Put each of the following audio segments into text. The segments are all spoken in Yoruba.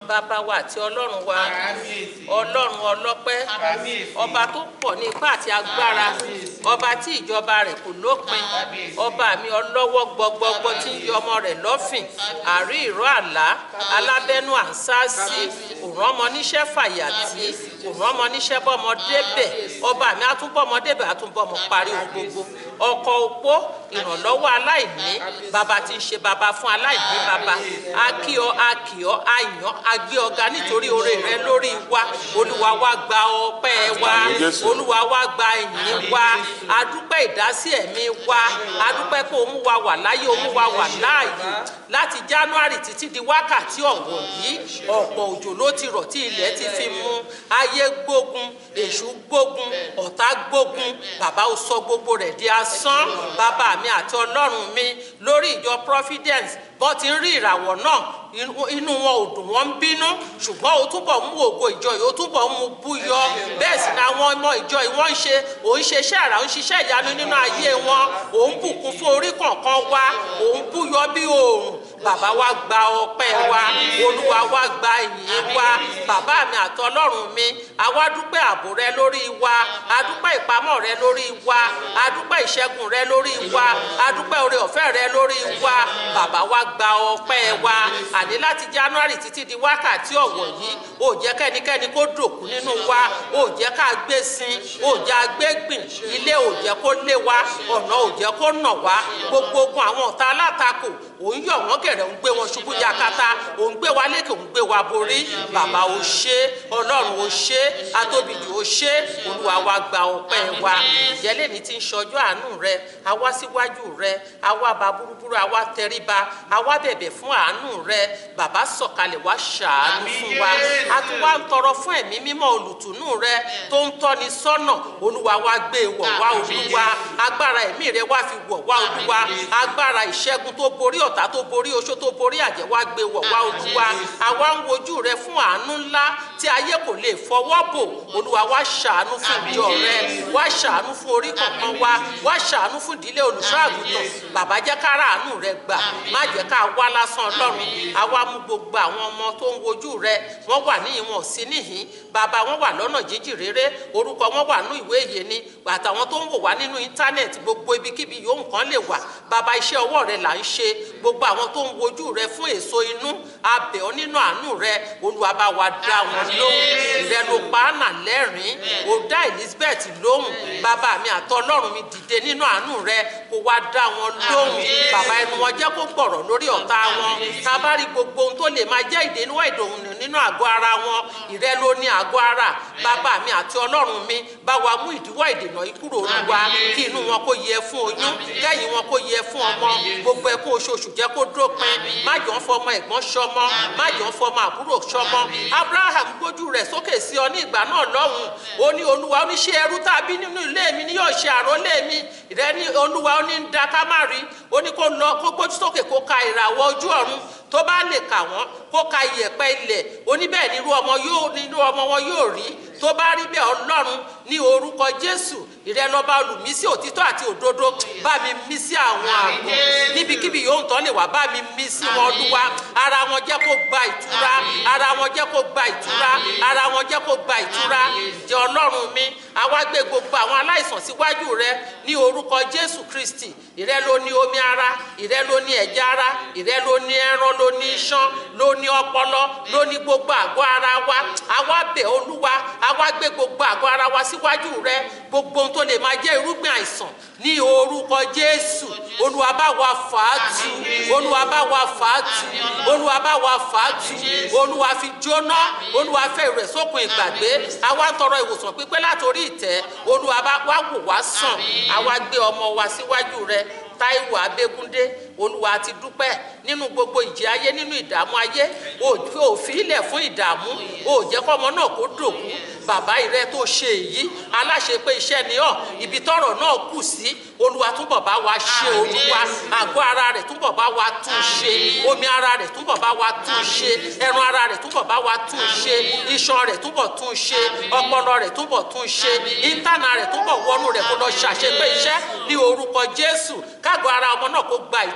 bàbá wa àti ọlọ́run wa ọlọ́run ọlọ́pẹ́ ọba tó pọ̀ ní ipá àti agbára ọba tí ìjọba rẹ̀ kò lópin ọba mi ọlọ́wọ́ gbọgbọgbọ tí ń yọ ọmọ rẹ̀ lọ́fìn àrí ìró àlá alábẹ́nú àǹsáàsì òrán ọmọ níṣẹ́ fàyàtì òrán ọmọ níṣẹ́ bọ́mọ débẹ̀ ọba mi àtúbọ̀mọ débẹ̀ àtúbọ̀mọ parí ohun gbogbo ọkọ opó ìrànlọ́wọ́ aláìní bàbá tí ń ṣe bàbá fún aláìní bàbá akíọ akíọ àyàn agbé ọ̀gá nítorí oore rẹ lórí wa olúwa wa gba ọpẹ́ wa olúwa wa gba ìyìn wa adúpẹ́ ìdásí ẹ̀mí wa adúpẹ́ pé òun wa wà láyé òun wa wà láàyè láti january títí di wákàtí ọ̀wọ̀ yìí ọ̀pọ̀ òjò ló ti rọ̀ tí ilẹ̀ ti fi mú ayé gbógun èṣù gbógun ọ̀tá gbógun bàbá ó sọ gbogbo rẹ̀ di asán bàbá mi àti ọlọ́run mi lórí ìjọ providence bọ́ ti ń rí ìràwọ̀ náà inú wọn ò dùn wọ́n ń bínú ṣùgbọ́n ó túbọ̀ mú ògo ìjọ yìí ó túbọ̀ mú búyọ bẹ́ẹ̀ sì ni àwọn ọmọ ìjọ yìí wọ́n ń ṣe òun ṣe iṣẹ́ àrà òun ṣiṣẹ́ ìyanu nínú ayé wọn òun bùkún fún orí kọ̀ọ̀kan wa òun búyọ bí oòrùn bàbá wa gba ọpẹ́ wa olúwa wa gba ìyìn wa bàbá mi àti ọlọ́run mi àwa dúpẹ́ ààbò rẹ lórí wa adúpẹ́ ìpamọ́ rẹ lórí wa adúpẹ́ ìṣẹ́gun rẹ lórí wa adúpẹ́ oore ọ̀fẹ́ rẹ lórí wa bàbá wa gba ọpẹ́ wa àní láti january títí di wákàtí ọ̀wọ̀ yìí ò jẹ́ kẹ́nikẹ́ni kó dòkú nínú wa ò jẹ́ ká gbé sin ò jẹ́ agbégbìn ilé ò jẹ́ kó lé wa ọ̀nà ò jẹ́ kó nà wá gbogbo ogun àwọn ọ̀tá alátakò òun yọ̀ wọ́n gẹ̀rẹ́ òun gbé wọn ṣubú yakata òun gbé wa lékè òun gbé wa borí bàbá ò ṣe ọlọ́run ò ṣe atóbijì ò ṣe olúwa wa gba ọpẹ́ wa ìjẹ́lẹ̀ ní ti ń ṣọjọ́ àánú rẹ àwa síwájú rẹ àwa bá burúburú àwa tẹríba àwa bẹ̀bẹ̀ fún àánú rẹ bàbá sọ̀kalẹ̀ wá ṣàánú fún wa a tún wá ń tọrọ fún ẹ̀mí mímọ́ olùtùnú rẹ tó ń tọ́ni sọ́nà olúwa wa gbé wọ̀ wá olúwa agbára ẹ̀mí rẹ wá fi wọ̀ wá olúwa agbára ìṣẹ́gun tó borí ọ̀tá tó borí oṣó tó borí àjẹ́ wá gbé wọ̀ wá olúwa àwa ń wojú rẹ fún àánú ńlá tí ayé kò lè fọwọ́ bò olúwa wá ṣàánú fún ìjọ rẹ wá ṣàánú fún orí kọ̀ọ̀kan wa wá ṣàánú fún ìdílé olùṣọ́ àgùntàn bàbá jẹ́ ká ráàánú rẹ gbà má jẹ́ ká wá lásán ọlọ́run àwa mú gbogbo àwọn ọmọ tó ń wojú rẹ wọ́n wà ní ìwọ̀n sí níhìn bàbá wọn wà lọ́nà jíjìn rere orúkọ wọn wà nínú ìwé ìyè ni àtàwọn tó ń wò wá nínú íńtánẹ́ẹ̀tì gbogbo ibikíbi yòówù kan lè wà bàbá iṣẹ́ ọwọ́ rẹ là ń ṣe gbogbo àwọn tó ń wojú rẹ fún èso inú abẹ̀ ọ́ nínú àánú rẹ olúwa bá wa dá wọn lóhùn ìrẹ ló pa ánà lẹ́rìn-ín ó dá elizabeth lóhùn bàbá mi àtọlọ́run mi dìde nínú àánú rẹ kó wá dá wọn lóhùn bàbá ẹnu wọn jẹ́ kó gbọ̀rọ̀ lórí ọ̀tá wọn tá a bá rí gbogbo ohun tó lè máa jẹ́ ìdènú ìdòhùn nínú àgọ́ ara wọn ìrẹ ló ní àgọ́ ara bàbá mi àti ọlọ́run mi bá wa mú ìdíwọ́ ìdènà yìí kúrò olúwa kí inú wọn kó yẹ fún oyún kẹ́yìn wọn kó yẹ fún ọmọ gbogbo ẹkún oṣooṣù jẹ́ kó dópin má jọ ń fọmọ ẹ̀gbọ́n ṣọmọ má jọ ń fọmọ àbúrò ṣọmọ abraham gbójú rẹ̀ sókè sí ọ ní ìgbà náà lọ́hùn ó ní olúwa ó ní ṣe ẹrú tàbí nínú ilé mi ni yóò ṣe àrólé mi ìrẹ́ ní olúwa ó ní ń da ká má rí ó ní kó lọ kó gbójú sókè kó ka ìràwọ̀ ojú ọ̀run tó bá lè kà wọ́n kó ka iyẹ̀pẹ̀ ilẹ̀ oníbẹ̀ nírú ọmọ yóò nírú ọmọ wọn yóò rí tó bá rí bẹ́ẹ̀ ọlọ́run ní orúkọ jésù ìrẹ́lọ́ba olùmísí òtítọ́ àti òdodo bá mi mí sí àwọn àgọ́ níbikíbi yóò ń tọ́ lè wá bá mi mí sí wọn olúwa ara wọn jẹ́ kó gba ìtura ara wọn jẹ́ kó gba ìtura ara wọn jẹ́ kó gba ìtura ìjẹ́ ọlọ́run mi àwa gbé gbogbo àwọn aláìsàn síwájú rẹ ní orúkọ jésù kristi ìrẹ́ ló ní omi ara ìrẹ́ ló ní ẹ̀jẹ̀ ara ìrẹ́ ló ní ẹran ló ní iṣan ló ní ọpọlọ ló ní gbogbo àgọ́ ara wa àwa bẹ̀ olúwa àwa gbé gbogbo àgọ́ ara wa síwájú rẹ gbogbo ohun tó lè máa jẹ́ irúgbìn àìsàn ní orúkọ jésù olúwa bá wa fà á tu olúwa bá wa fà á tu olúwa bá wa fà á tu olúwa fi jóná olúwa fẹ́ rẹ̀ sókun ìgbàgbé àwa ń tọrọ ìwòsàn pípé látòrí ìtẹ́ olúwa bá wá wò wá sàn àwa gbé ọmọ wa síwájú rẹ táíwò abégúndé olúwa ti dúpẹ́ nínú gbogbo ìjì ayé nínú ìdààmú ayé òfin ilẹ̀ fún ìdààmú ò jẹ́ kọ́mọ náà kó dòkú bàbá ìrẹ tó ṣe èyí aláṣẹ pé iṣẹ́ ni ọ́ ibi tọ́rọ̀ náà kù sí olúwa túbọ̀ bá wa ṣe olúwa àgọ́ ara rẹ̀ túbọ̀ bá wa tún ṣe omi ara rẹ̀ túbọ̀ bá wa tún ṣe ẹran ara rẹ̀ túbọ̀ bá wa tún ṣe iṣan rẹ̀ túbọ̀ tún ṣe ọpọlọ rẹ̀ túbọ̀ tún ṣe íńtánà rẹ̀ túbọ̀ wọnú rẹ̀ kó lọ ṣàṣepé iṣẹ́ ní orúkọ jésù káàgọ́ ara ọmọ náà kó gba ìtura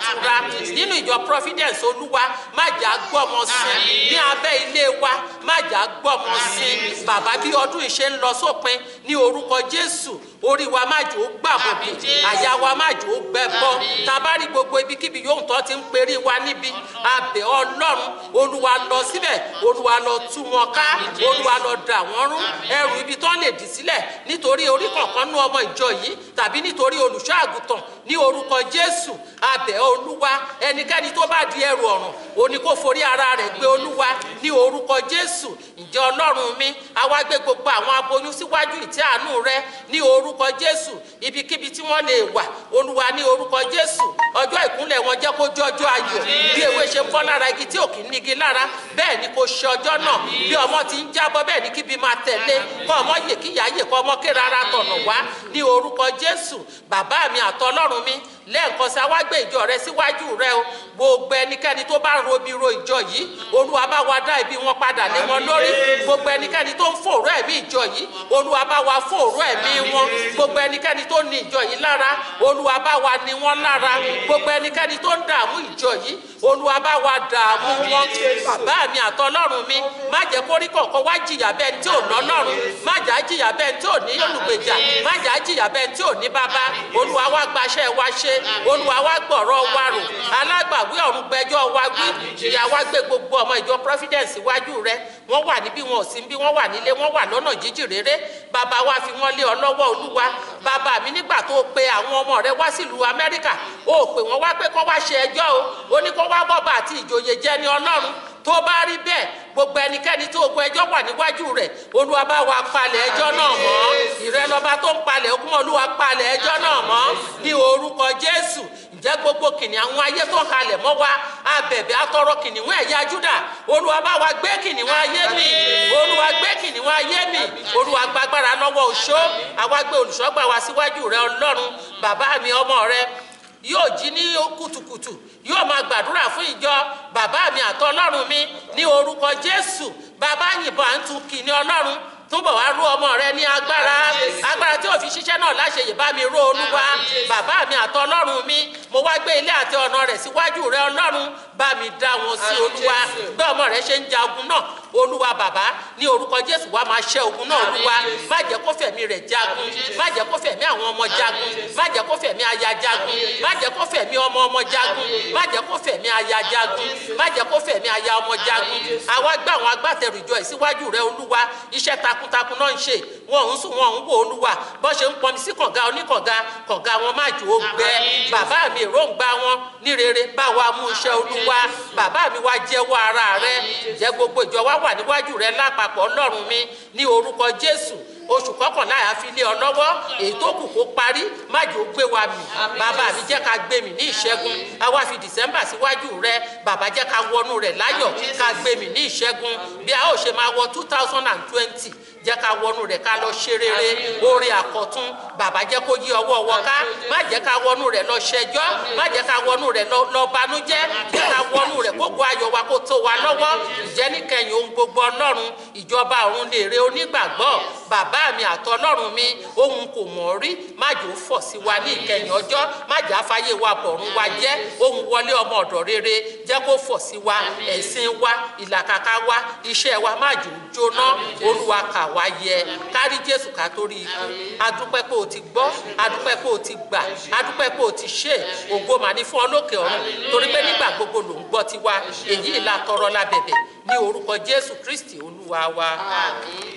ìtura nínú ìjọ providence olúwa má jà gbọ́mọ sí ní abẹ́ ilé wa má jà gbọ́mọ sí bàbá bí ọdún ìṣe ń lọ sópin ní orúkọ jésù orí wa má jò ó gbàbọ̀dé àyà wa má jò ó gbẹ bọ́ tá a bá rí gbogbo ibikíbi yóò tọ́ ti ń perí wa níbi abẹ́ ọlọ́run olúwa lọ síbẹ̀ olúwa lọ tú wọn ká olúwa lọ dà wọ́n rú ẹrù ibi tán lè dì sílẹ̀ nítorí orí kọ̀ọ̀kan nú ọmọ ìjọ yìí tàbí nítorí olùṣọ́ àgùntàn ní orúkọ jésù abẹ́ olúwa ẹnikẹ́ni tó bá di ẹrù ọ̀ràn òní kó forí ara rẹ̀ gbé olúwa ní orúkọ jésù ǹjẹ́ ọlọ́run mi àwa gbé gbogbo àwọn aboyún síwájú ìtẹ́ àánú rẹ ní orúkọ jésù ibikíbi tí wọ́n lè wà olúwa ní orúkọ jésù ọjọ́ ìkúnlẹ̀ wọn jẹ́ kó jẹ́ ọjọ́ ayọ̀ bí ewé ṣe ń bọ́ lára igi tí ò kì í nígi lára bẹ́ẹ̀ ni kò ṣe ọjọ́ náà bí ọmọ ti ń jábọ́ bẹ́ẹ̀ ni kíbi máa tẹ̀lé kọ́ ọmọ yè kíyà yè kọ́ ọmọ ké rárá tọ̀nà wá ní orúkọ jésù bàbá mi àtọlọ́run mi lẹ́ẹ̀kan sí àwa gbé ìjọ rẹ síwájú rẹ o gbogbo ẹnikẹ́ni tó bá ń robi ro ìjọ yìí olúwa bá wa dá ibi wọn padà lé wọn lórí gbogbo ẹnikẹ́ni tó ń fòró ẹ̀mí ìjọ yìí olúwa bá wa fòró ẹ̀mí wọn gbogbo ẹnikẹ́ni tó ní ìjọ yìí lára olúwa bá wa ní wọn lára gbogbo ẹnikẹ́ni tó ń dààmú ìjọ yìí olúwa bá wa dààmú wọn bàbá mi àtọlọ́run mi má jẹ́ kórí kọ̀ọ̀kan wá jìyà bẹ́ẹ̀ tí ò lọ́lọ́run má jà á jìyà bẹ́ẹ̀ tí ò ní olùgbèjà má jà á jìyà bẹ́ẹ̀ tí ò ní bàbá olúwa wá gbaṣẹ́ wa ṣe olúwa wá gbọ̀rọ̀ wa rò alágbàwí ọ̀run gbẹjọ́ wa wí ìyá wa gbé gbogbo ọmọ ìjọ providence iwájú rẹ wọ́n wà níbí wọn ò sí níbí wọ́n wà nílé wọ́n wà lọ́nà jíjìn rere bàbá wa fi wọ́n lé ọ lọ́wọ́ olúwa bàbá mi nígbà tó pe àwọn ọmọ rẹ wá sílùú amẹ́ríkà ó pè wọ́n wá pé kó wá ṣe ẹjọ́ o ó ní kó wá bọ́ba àti ìjòyè jẹ́ ní ọlọ́run tó bá rí bẹ́ẹ̀ gbogbo ẹnikẹ́ni tó ogun ẹjọ́ wà níwájú rẹ̀ olúwa bá wa palẹ̀ ẹjọ́ náà mọ́ ìrẹ́lọ́ba tó ń palẹ̀ okùn olúwa palẹ̀ ẹjọ́ náà mọ́ ní orúkọ jésù ǹjẹ́ gbogbo kìnìún àwọn ayé tó halẹ̀ mọ́ wa abẹ̀bẹ̀ atọrọ kìnìún ẹ̀yà júdà olúwa bá wa gbé kìnìún ayé mi olúwa gbé kìnìún ayé mi olúwa gbàgbára lọ́wọ́ òṣó àwa gbé olùṣọ́gbà wa síwájú rẹ ọlọ́run bàbá mi ọmọ rẹ yóò jí ní kùtùkùtù yóò máa gbàdúrà fún ìjọ bàbá mi àtọlọ́run mi ní orúkọ jésù bàbá yìnbọn à ń tu kìnìún ọlọ́run túbọ̀ wá rú ọmọ rẹ ní agbára agbára tí òfin ṣiṣẹ́ náà láṣeyè bá mi ró olúwa bàbá mi àtọlọ́run mi mo wá gbé ilé àti ọ̀nà rẹ̀ síwájú rẹ ọlọ́run bá mi dá wọn sí olúwa bí ọmọ rẹ ṣe ń ja ogun náà olúwa bàbá ní orúkọ jésù wa máa ṣẹ́ ogun náà olúwa má jẹ́ kó fẹ̀mí rẹ̀ jagun má jẹ́ kó fẹ̀mí àwọn ọmọ jagun má jẹ́ kó fẹ̀mí aya jagun má jẹ́ kó fẹ̀mí ọmọ ọmọ jagun má jẹ́ kó fẹ̀mí aya jagun má jẹ́ kó fẹ̀mí aya ọmọ jagun àwa gbá àwọn agbátẹrù ìjọ ìsíwájú rẹ olúwa iṣẹ́ takuntakun náà ń ṣe wọn ò ń sùn wọn ò ń wò olúwa bó ṣe ń pọnmi sí kànga oníkànga kànga wọn má jò ó gbẹ bàbá mi èròǹgbà wọn ní rere bá wa mú iṣẹ́ olúwa bàbá mi wá jẹ́wọ́ ara rẹ jẹ́ gbogbo ìjọ wa wà níwájú rẹ lápapọ̀ ọlọ́run mi ní orúkọ jésù oṣù kọkànlá àfi lé ọ lọ́wọ́ èyí tó kù kó parí májò gbé wa mì bàbá mi jẹ́ ká gbé mi ní ìṣẹ́gun àwa fi dìsẹ́mbà síwájú rẹ bàbá jẹ́ ká wọnú rẹ̀ láyọ̀ ká gbé mi ní ìṣẹ́gun bí a ó ṣe máa wọ two thousand and twenty jẹ́ ká wọnú rẹ̀ ká lọ ṣe rere orin àkọ́tún bàbá jẹ́ kó yí ọwọ́ wọ ká má jẹ́ ká wọnú rẹ̀ lọ ṣẹjọ́ má jẹ́ ká wọnú rẹ̀ lọ banújẹ́ jẹ́ ká wọnú rẹ̀ gbogbo ayọ̀ wa kó tó wa lọ́wọ́ ìjẹ́ níkẹyìn ohun gbogbo ọlọ́run ìjọba ọ̀run lè re onígbàgbọ́ bàbá mi àtọlọ́run mi ohun kò mọ̀ rí má jò fọ̀ sí wa ní ìkẹyìn ọjọ́ má jà fàyè wa bọ̀run wa jẹ́ ohun wọlé ọmọ ọ̀dọ̀ rere jẹ́ kó fọ̀ sí wa ẹ̀sìn wa ìlàkàkà wa iṣẹ́ wa má jò jóná olúwa kà wá yẹ kárí jésù ká torí ikú adúpẹ́ pé o ti gbọ́ adúpẹ́ pé o ti gbà adúpẹ́ pé o ti ṣe ògo mà ní fún ọ lókè ọ̀run torí pé nígbà gbogbo ló ń gbọ́ tiwa èyí ìlà tọrọ lábẹ̀bẹ̀ ní orúkọ jésù kristi olúwa wa. Àmín.